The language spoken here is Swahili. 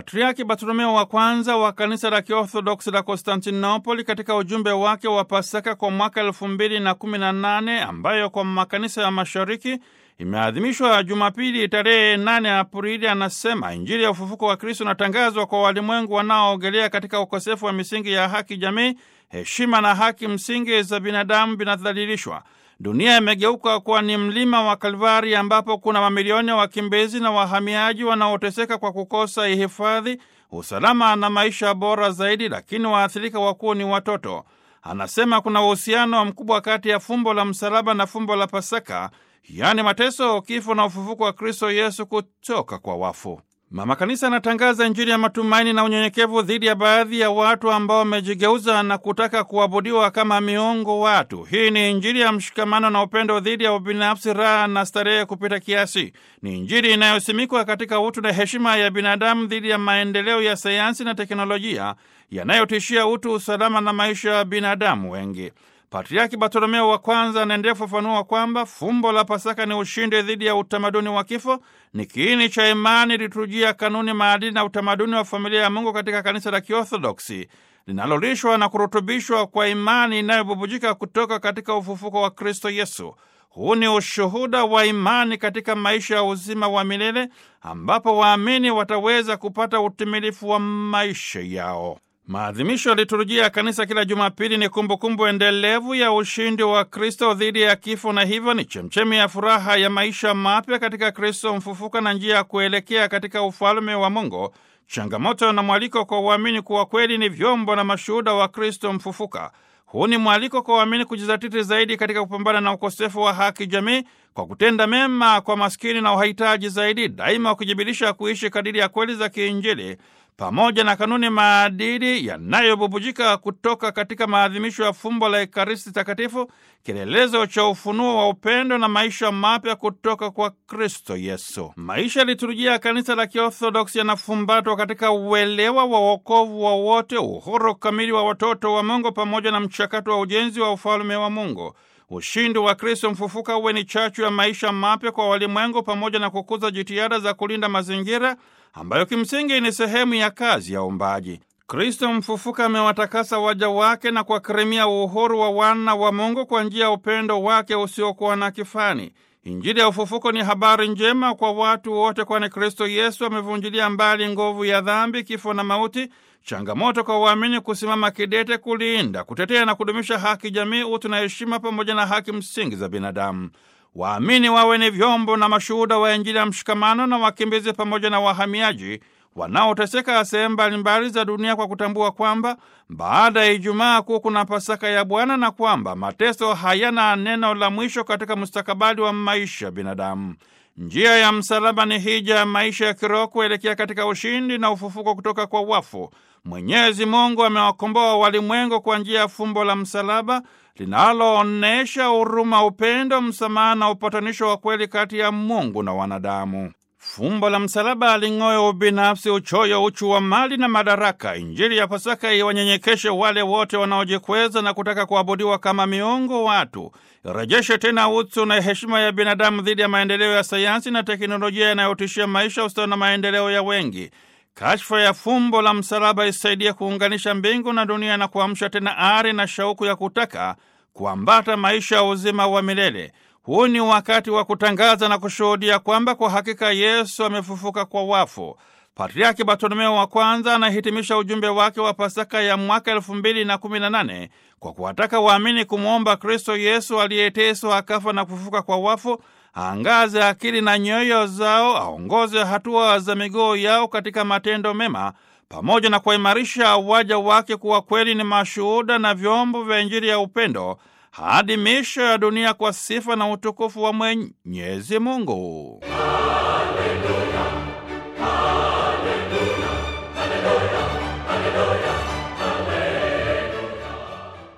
Patriaki Bartolomeo wa kwanza wa kanisa la Kiorthodoksi la Konstantinopoli katika ujumbe wake wa Pasaka kwa mwaka elfu mbili na kumi na nane ambayo kwa makanisa ya mashariki imeadhimishwa Jumapili tarehe 8 Aprili, anasema Injili ya ufufuko wa Kristo inatangazwa kwa walimwengu wanaoogelea katika ukosefu wa misingi ya haki jamii, heshima na haki msingi za binadamu vinadhalilishwa. Dunia imegeuka kuwa ni mlima wa Kalvari ambapo kuna mamilioni ya wakimbizi na wahamiaji wanaoteseka kwa kukosa hifadhi, usalama na maisha bora zaidi, lakini waathirika wakuu ni watoto. Anasema kuna uhusiano mkubwa kati ya fumbo la msalaba na fumbo la Pasaka, yaani mateso, kifo na ufufuko wa Kristo Yesu kutoka kwa wafu. Mama Kanisa anatangaza Injili ya matumaini na unyenyekevu dhidi ya baadhi ya watu ambao wamejigeuza na kutaka kuabudiwa kama miungu watu. Hii ni Injili ya mshikamano na upendo dhidi ya ubinafsi, raha na starehe kupita kiasi. Ni Injili inayosimikwa katika utu na heshima ya binadamu dhidi ya maendeleo ya sayansi na teknolojia yanayotishia utu, usalama na maisha ya binadamu wengi. Patriaki Bartolomeo wa kwanza anaendelea kufafanua kwamba fumbo la Pasaka ni ushindi dhidi ya utamaduni wa kifo, ni kiini cha imani, liturujia, kanuni, maadili na utamaduni wa familia ya Mungu katika kanisa la Kiorthodoksi linalolishwa na kurutubishwa kwa imani inayobubujika kutoka katika ufufuko wa Kristo Yesu. Huu ni ushuhuda wa imani katika maisha ya uzima wa milele ambapo waamini wataweza kupata utimilifu wa maisha yao. Maadhimisho ya liturujia ya kanisa kila Jumapili ni kumbukumbu endelevu ya ushindi wa Kristo dhidi ya kifo, na hivyo ni chemchemi ya furaha ya maisha mapya katika Kristo mfufuka na njia ya kuelekea katika ufalme wa Mungu. Changamoto na mwaliko kwa uamini kuwa kweli ni vyombo na mashuhuda wa Kristo mfufuka. Huu ni mwaliko kwa waamini kujizatiti zaidi katika kupambana na ukosefu wa haki jamii kwa kutenda mema kwa maskini na wahitaji zaidi, daima wakijibilisha kuishi kadiri ya kweli za kiinjili pamoja na kanuni maadili yanayobubujika kutoka katika maadhimisho ya fumbo la Ekaristi Takatifu, kielelezo cha ufunuo wa upendo na maisha mapya kutoka kwa Kristo Yesu. Maisha ya liturujia ya kanisa la Kiorthodoksi yanafumbatwa katika uelewa wa wokovu wa wote, uhuru kamili wa watoto wa Mungu, pamoja na mchakato wa ujenzi wa ufalme wa Mungu. Ushindi wa Kristo mfufuka uwe ni chachu ya maisha mapya kwa walimwengu, pamoja na kukuza jitihada za kulinda mazingira ambayo kimsingi ni sehemu ya kazi ya uumbaji. Kristo mfufuka amewatakasa waja wake na kuwakirimia uhuru wa wana wa Mungu kwa njia ya upendo wake usiokuwa na kifani. Injili ya ufufuko ni habari njema kwa watu wote, kwani Kristo Yesu amevunjilia mbali nguvu ya dhambi, kifo na mauti. Changamoto kwa waamini kusimama kidete kulinda, kutetea na kudumisha haki jamii, utu na heshima, pamoja na haki msingi za binadamu. Waamini wawe ni vyombo na mashuhuda wa Injili ya mshikamano na wakimbizi pamoja na wahamiaji wanaoteseka sehemu mbalimbali za dunia kwa kutambua kwamba baada ya Ijumaa Kuu kuna Pasaka ya Bwana na kwamba mateso hayana neno la mwisho katika mustakabali wa maisha ya binadamu. Njia ya msalaba ni hija ya maisha ya kiroho kuelekea katika ushindi na ufufuko kutoka kwa wafu. Mwenyezi Mungu amewakomboa walimwengu kwa njia ya fumbo la msalaba linaloonyesha huruma, upendo, msamaha na upatanisho wa kweli kati ya Mungu na wanadamu. Fumbo la msalaba aling'oe ubinafsi, uchoyo, uchu wa mali na madaraka. Injili ya Pasaka iwanyenyekeshe wale wote wanaojikweza na kutaka kuabudiwa kama miungu watu. Irejeshe tena utu na heshima ya binadamu dhidi ya maendeleo ya sayansi na teknolojia yanayotishia maisha, ustawi na maendeleo ya wengi. Kashfa ya fumbo la msalaba isaidie kuunganisha mbingu na dunia na kuamsha tena ari na shauku ya kutaka kuambata maisha ya uzima wa milele. Huu ni wakati wa kutangaza na kushuhudia kwamba kwa hakika Yesu amefufuka kwa wafu. Patriaki Bartolomeo wa kwanza anahitimisha ujumbe wake wa Pasaka ya mwaka elfu mbili na kumi na nane kwa kuwataka waamini kumwomba Kristo Yesu aliyeteswa akafa na kufufuka kwa wafu aangaze akili na nyoyo zao, aongoze hatua za miguu yao katika matendo mema, pamoja na kuwaimarisha waja wake kuwa kweli ni mashuhuda na vyombo vya Injili ya upendo hadi miisho ya dunia kwa sifa na utukufu wa Mwenyezi Mungu. Haleluya.